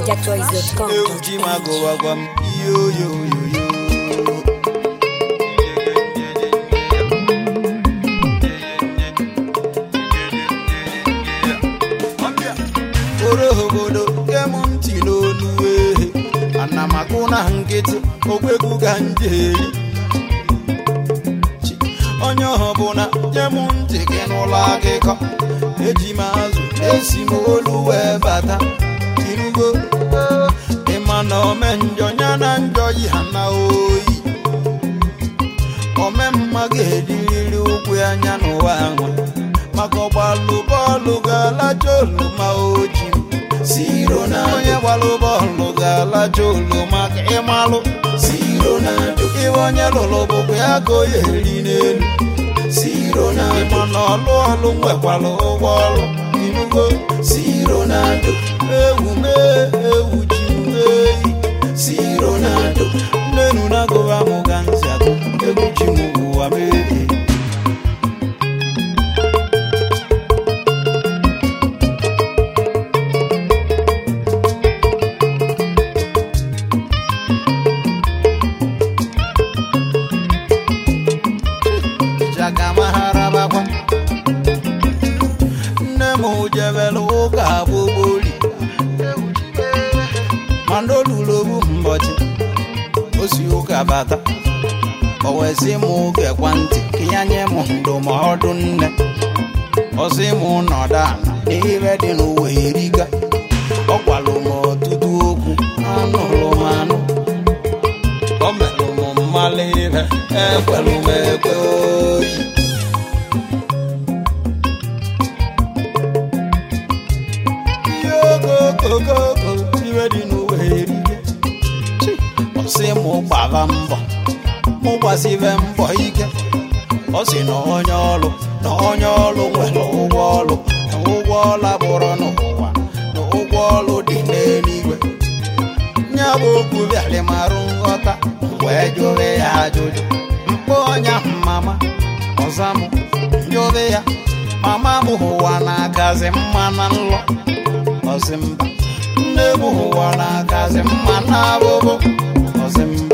NigerChoice.com. ewu ji ma gụwa gwa m yoyoyoyo oro obodo kem ntị n'onu ehe ana m akụ na nkịtị okwekwu ka njeri Chi, onye ọbụla nye m ntị gị n'ụlọ akụkọ eji m azụ esi m olu wee bata irugo ịma na ome njọ ya na njọ yi ha na oyi ome mma ga-ediriri ụkwụ anya n'ụwa anwa maka ọgbalụ bọọlụ ga-alacha oluma oji siro na onye gbalụ bọọlụ ga-alacha oluma ka ịmalụ siro na iwe onye lụrụ bụkwa ya ka o ya eri n'elu siro na ịma na ọlụ ọlụ nwekwara ụgwọ ọlụ inugo siro na ewu mee ewu ji eyi siro na nnenu na gụba mụ ga nsị agụ egwu ji m ụwa mee jagamaharabakwa nne m jebere ụka gbogboli mana olulu obu mbọchị o si ụka bata o wee sị m gekwa ntị ka ya nye m ndụmọdụ nne ọ sị m nọdụ ala n'ihe dị n'ụwa eriga ọ gwalụ m ọtụtụ okwu anụrụ m anụ o merụ m mmalụ ihe ekwelụ m ekwe oyi ihe okokokoko iwe dị n'ụwa erige Chi, ọ sị m gbaba mbọ mụ gbasibe mbọ ike ọ sị na onye ọlụ na onye ọlụ nwere ụgwọ ọlụ na ụgwọ ọla bụrụ n'ụwa na ụgwọ ọlụ dị n'eluigwe nya bụ okwu bịara marụ nghọta wee jụrụ ya ajụjụ mkpọ ọnya mama ọza m jụrụ ya mama m ụwa na-akazi mma na nlọ ọsị mba nne m ụwa na-akazi mma na abụbụ ọsị mba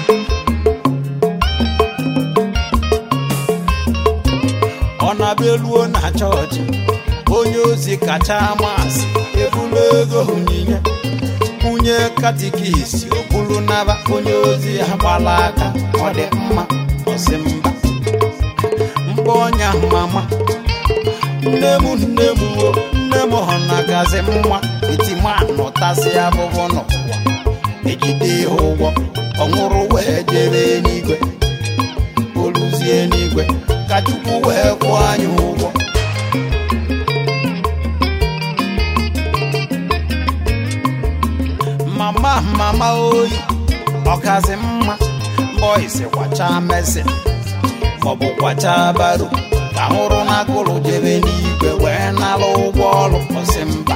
ọ na-abịaluo na chọọchị onye ozi kacha amasị ebulu ego onyinye kwunye katikisi okpuru naba onye ozi ya gbala aka ọ dị mma ọsị mba mkpa ọnya mama nne m nne m o nne m hụ na gazi mma etimanụ tasị abụbụ n'ụwa ejide ya ụgwọ ọ nwụrụ wee jebe n'igwe oluzie n'igwe ka chukwu wee kwụọ anyị ụgwọ mama mama oyi ọkazi mma bọisi kwacha mesin maọbụ kwacha baro ka hụrụ na agụrụ jebe n'igwe wee nara ụgwọ ọrụ ọsị mba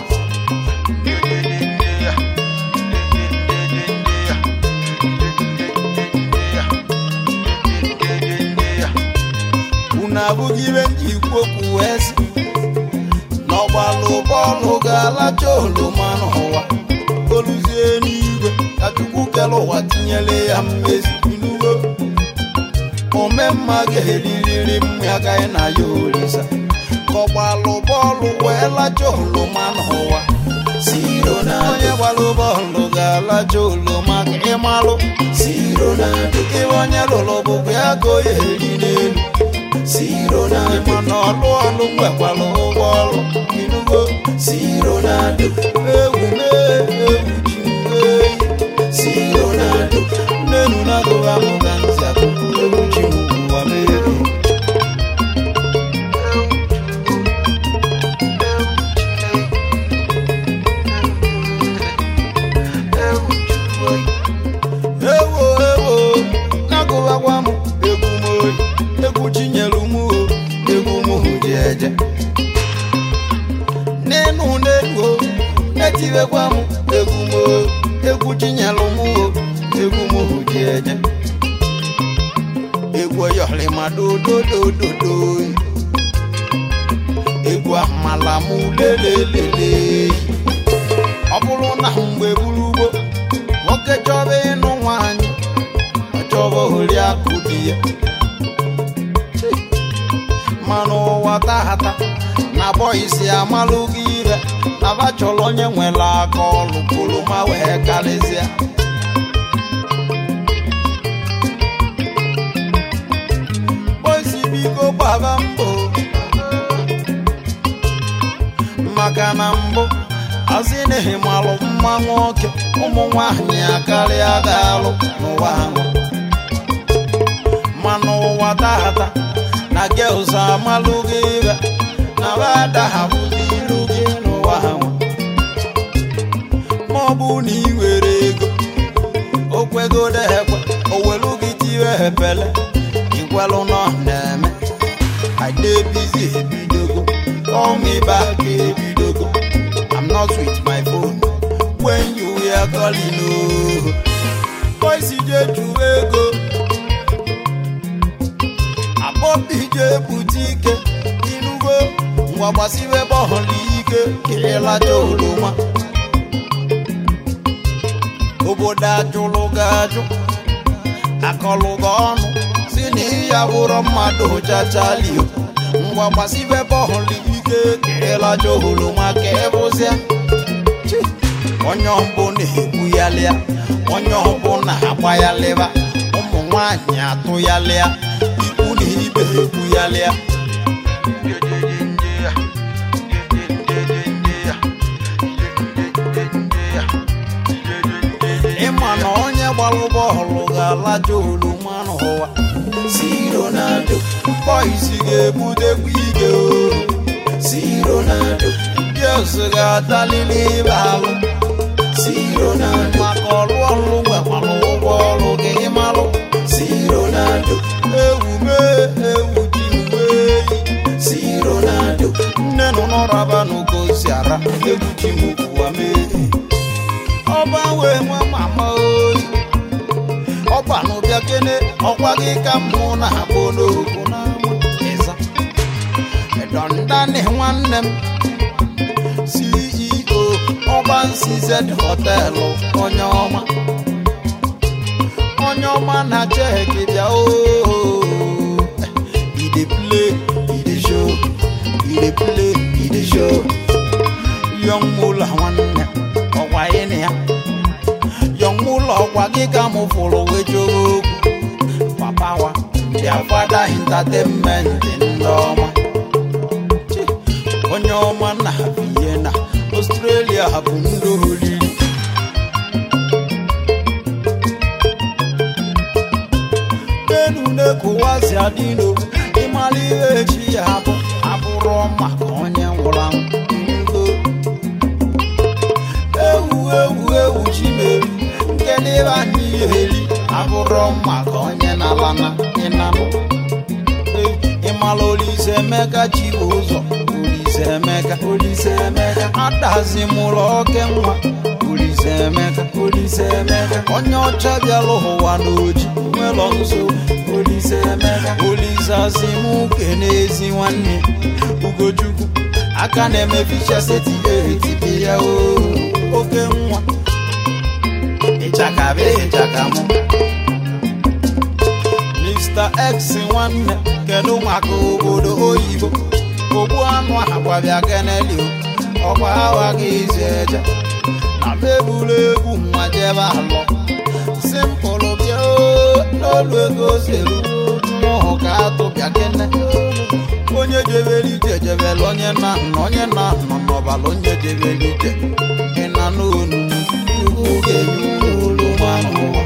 unu abụghị ibe nji ikwu okwu wee sị n'ọgbalụ bọọlụ ga-alacha oloma n'ụwa oluzie n'igwe ka chukwu kere ụwa tinyere ya mmezi inugo omemma ga-eririri mmụ agaghị na ya orisa ka ọgbalụ bọọlụ wee lacha oloma n'ụwa siro na onye gbalụ bọọlụ ga-alacha oloma ka ịmalụ siro na ibe onye lụrụ bụkwa ya ka o ya eri n'elu siro na mana ọlụ ọlụ nwekwara ụgwọ ọrụ inugo siro na ewu mee ewu ji eyi siro na nnenu na gụwa mụ ga ntị akụkụ ewu ji m ụwa mee ewo ewo na-agụwakwa m egwu m oyi egwu chinyelu m o egwu m ji eje n'enu n'elu o na-etiwekwa m egwu m o egwu chinyelu m o egwu m ji eje egwu oyọlịma dododododo egwu amala m lelelele ọ bụrụ na mgbe burugbo nwoke chọba ịnụ nwaanyị ọ chọba oriakụ di ya Chi. mana ụwa tahata na bọyisi amalụ gị ire na ba chọrọ onye nwere aka ọlụ koloma wee karịsịa bọyisi biko gbaba mbọ maka na mbụ asị na ịmalụ mma nwoke ụmụ nwanyị akarịa ga-alụ n'ụwa ahụ mana ụwa tata na gels amalụ gị ibe na bada hapụzi iru gị n'ụwa ahụ ma ọ bụ na ị nwere ego okwegodo ekwe owelu gị tiwe epele ikwelụ nọ na-eme idebizi ebidogo call me back ebidogo I'm not with my phone when you hear calling oh boys je ju ego abọbi je bute ike inugo ngwa gbasibe bọọlụ ike kirilacha oroma obodo ajụlụ gị ajụ akọlụ gị ọnụ si na ịya bụrụ mmadụ chachalio ngwa gbasibe bọọlụ ike kirilacha oroma ka ịbụzịa Chi. onye ọbụ na-ekwu ya lịa onye ọbụ na-agba ya lịba ụmụ nwanyị atụ ya lịa ikwu na ibe ekwu ya lịa ịma na onye gbalụ bọọlụ ga-alaja oroma n'ụwa si Ronaldo boys ga-ebutekwa ike o si Ronaldo girls ga-atalili ibe alụ si Ronaldo maka ọrụ ọrụ nwekwara ụgwọ ọrụ gị ịmalụ si Ronaldo ewu mee ewu ji wee si Ronaldo nne nọ n'ọraba n'ogosi ara egwu ji m ụwa mee ọba wee nwa mama oyi ọba n'ụbịa kene ọkwa gị ka mụ na-abụ n'okwu n'ama ịza edondani nwanne m CEO ọba nsiz họtelụ onye ọma onye ọma na cheki bịa ooo ide play ide show ide play ide show yọng mụla nwanne ọkwa ịnị ya yọng mụla ọkwa gị ka mụ fụrụ wee chọrọ okwu papa wa bịa fada entertainment ndị ọma Chi, onye ọma na Vienna Australia bụ ndị oriri enu na-ekowazi adịno ịmara ihe echi ya bụ abụrụ maka onye nwụrụ anwụ ngo ewu ewu ewu chimeri nke n'ebe anyị eri abụrụ maka onye na-alana ịnanụ ịmara olise emeka chi bụ ụzọ olise emeka olise emeka adazi mụrụ oke nwa olise emeka olise emeka onye ọcha bịara ụwa n'oji nwelọ nso olise emeka olise asị m kene ezi nwanne ugochukwu aka na-eme ficha seti etibi ya o oke nwa ịchaka be ịchaka mụ Mr. X nwanne kedu maka obodo oyibo ogbu anụ agwabịa keneli ọkwa awa gị izi eje na mebulu egwu nwa jebe alọ simpụlụ bịa oo, n'olu ego seru mụhụ ka atụbịa kene onye jebere ije jebere onye na nna onye na nọ n'ọbala onye jebere ije ịna n'onu iwu ga-enye olu nwanụ ụwa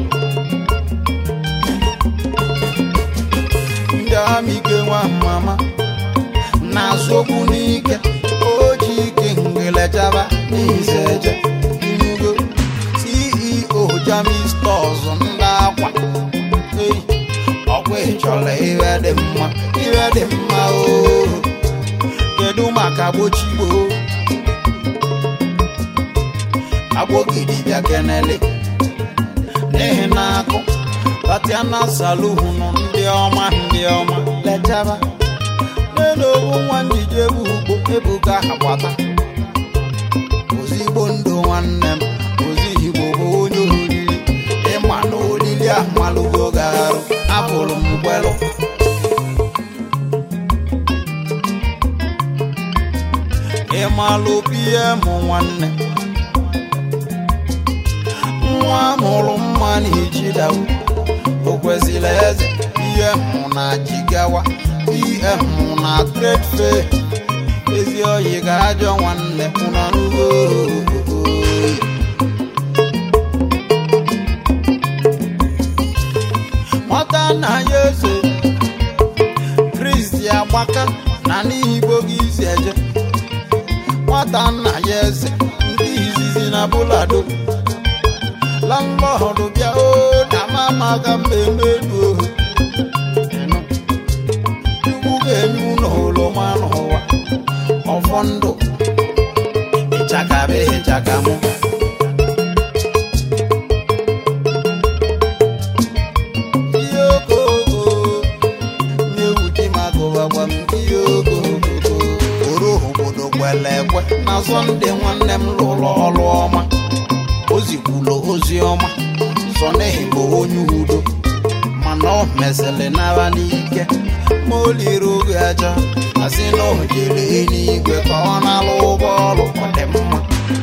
ndị amike nwa mama na-azụ okwu n'ike oji ike ngelechaba n'ize eje inugo ceo jami stọs ndị akwa ei ọkwa ịchọrọ ihe dị mma ihe dị mma oo kedu maka gbochigbo agbogidi bịa kenele n'ihi na akụ tatiana saluhunu ndị ọma ndị ọma lechaba n'elu owu nwa njije bụ ugbo ebuka agbata ozigbo ndụ nwanne m ozi igbo bụ onye oriri ịma na olili ahụmalụgo garụ abụrụ m gwelụ ịmalụ pm nwanne nwa mụrụ mma na ijidawu o kwesịrị eze ihe mụ na jigawa ihe mụ na trade fair ezi oyi ga ajọ nwanne ụnọ n'ugbo nwata nna ya eze kristi agbaka na n'igbo gị isi eje nwata nna ya eze ndị izizi na bulado landlọdụ bịa o na mama ka mmemme elu ohu Ịnụ. chukwu ga-enye ụlọ oroma n'ụwa ọfọ ndụ ịchakabe ịchakamụ ihe okooko na-ewute maka ụbagba m ihe okooko oro obodo kwere ekwe na sọnde nwanne m lụrụ ọrụ ọma o zikwulu ozi ọma sọ n'ihi bụ onye udo mana ọ mesịrị nara n'ike ma o liri oge aja asị na o jere eluigwe ka ọ na-alụ ụgbọ ọrụ ọ dị mma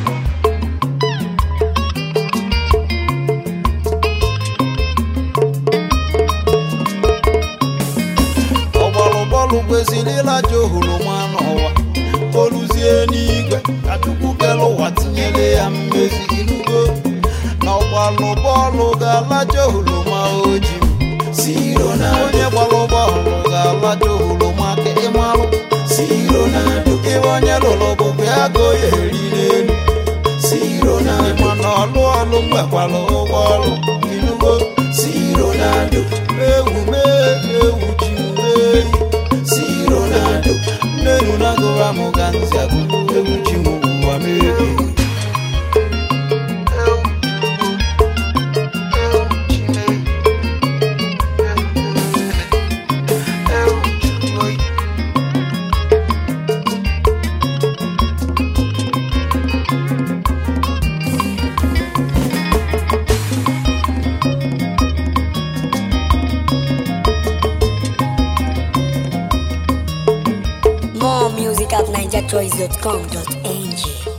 ọgbalụbọọlụ kwesịrị ịlaja ohoroma n'ụwa oluzie n'igwe ka chukwu kere ụwa tinyere ya mmezi inugo na ọgbalụ bọọlụ ga-alaja ohoroma oji Siro na onye gbalụ bọọlụ ga-alaja ohoroma ka ịmalụ Siro na ibe onye lụrụ bụbụ ya go ya eri n'elu Siro na mana ọlụ ọlụ mgbekwalụ ụgbọ ọlụ inugo Siro na ewu mee ewu ji mee Siro na nnenu na-agụra m ga nzi agụ ewu ji m ụwa mee More music at NigerChoice.com.ng.